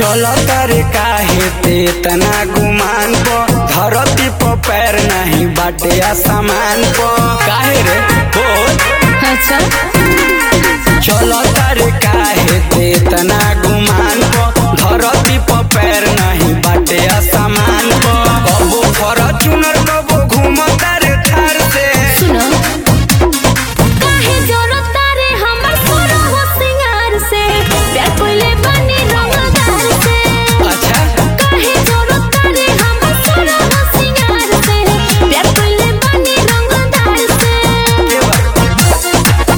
चल तारे काहे ते तना गुमान पो धरती पर पैर नहीं बाटे आसमान पो काहे रे बोल अच्छा चल तारे काहे ते तना गुमान पो धरती पर पैर नहीं बाटे आसमान पो कबो फॉर्च्यूनर कबो घूमता रे थार से सुनो काहे जरूरत तारे हमर सोना हो सिंगार से प्यार कोइले बनी रंगदार से अच्छा काहे जरूरत तारे हमर सोना हो सिंगार से प्यार कोइले बनी रंगदार से ये बात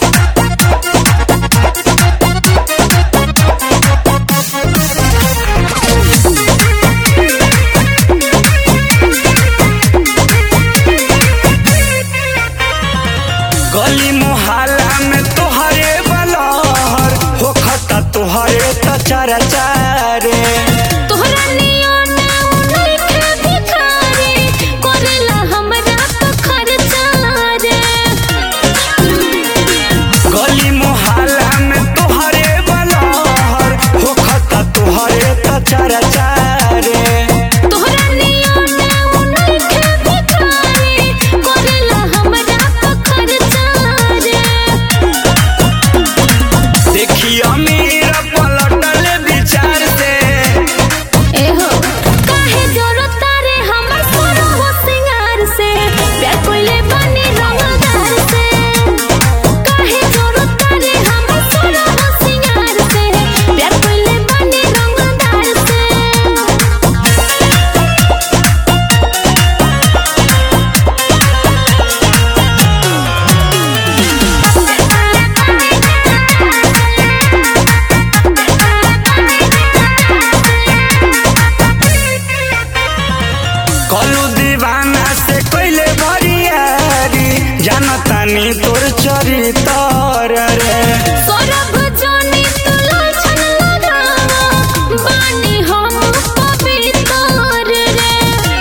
गली मोहल्ला में तोहरे बलहर होखता तोहरे त चारा चारे तोहरा नियन उनके भिखारी करेला हमरा तो खर्चा रे गली मोहल्ला में तोहरे बलहर होखता तोहरे त चारा चारे तोहरा नियन उनके भिखारी करेला हमरा तो खर्चा रे देखी अमीर पलटल विचार से एहो काहे जरूरत तारे हमर सोना हो सिंगार से प्यार कोइले बनी रंगदार से काहे जरूरत तारे हमर सोना हो सिंगार से प्यार कोइले बनी रंगदार से कलू दीवाना से कोइले भरियारी जानतानी तोर चरितर रे सौरभ जोनी तू लाछन लगावा बानी हम पवित्र रे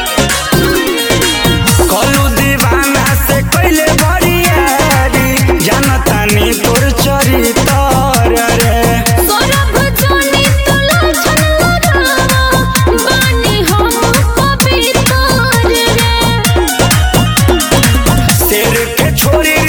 कलू दीवाना से कोइले भरियारी जानतानी तोर चरितर रे सौरभ जोनी तू लाछन लगावा बानी हम पवित्र रे शेर के छोरी